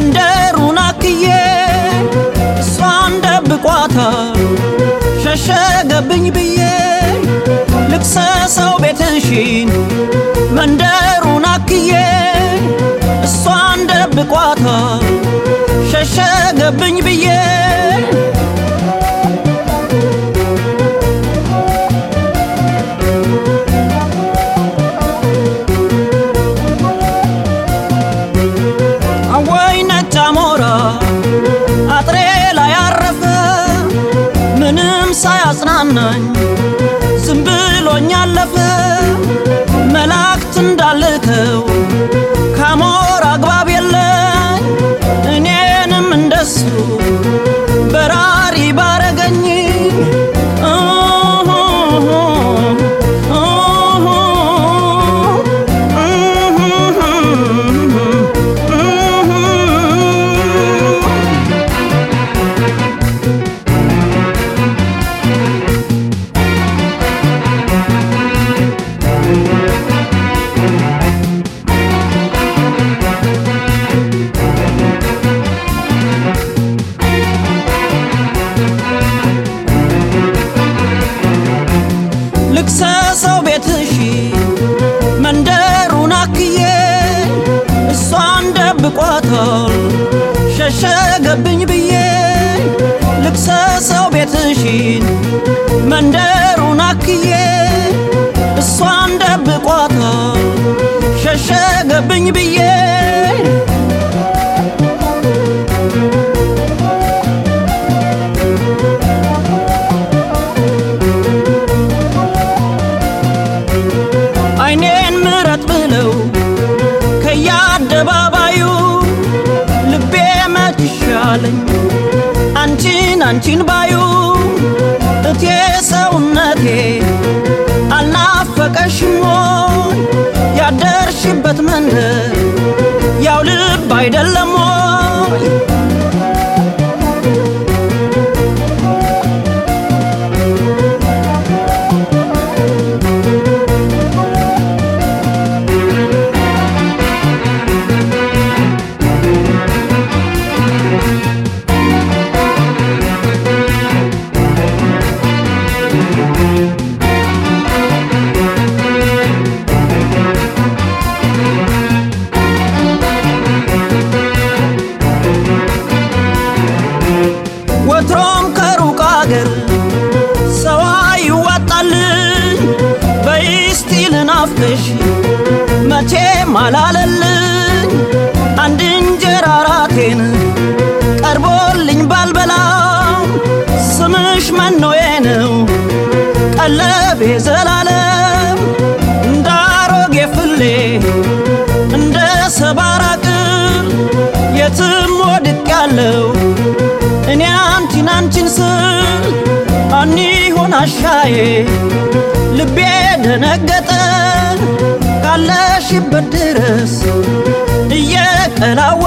መንደሩን አክዬ እሷን ደብቋታል ሸሸገብኝ ብዬ ልክሰሰው ቤትሽን መንደሩን አክዬ እሷን ደብቋታል ሸሸገብኝ ብዬ ወይ ነጭ አሞራ አጥሬ ላይ አረፈ ምንም ሳያጽናናኝ ዝም ብሎኝ አለፈ መላእክት እንዳልከው ከአሞራ አግባብ የለኝ እኔንም እንደሱ በራሪ ባረገኝ ልክሰሰው ቤትሽ መንደሩን አክዬ እሷን ደብቋታል ሸሸገብኝ ብዬ ልክሰሰው ቤትሽን መንደሩን አክዬ እሷን ደብቋታል ሸሸገብኝ ብዬ አይኔን ምረት ብለው ከየአደባባዩ ልቤ መችሻለኝ አንቺን አንቺን ባዩ እቴ ሰውነቴ አልናፈቀሽም ወይ ያደርሽበት መንደር ያው ልብ አይደለም ወይ ወትሮም ከሩቅ አገር ሰው ይዋጣልኝ በይስቲ ልናፍቅሽ መቼም አላለልኝ አንድ እንጀራ ራቴን ቀርቦልኝ ባልበላም ስምሽ መኖዬ ነው ቀለቤ ዘላለም እንደ አሮጌ ፍሌ እንደ ሰባራ ቅል የትም ወድቅ ያለው እኔ አንቺን አንቺን ስል አኒ ሆን አሻዬ ልቤ ደነገጠ ካለሽበት ድረስ እየቀላወ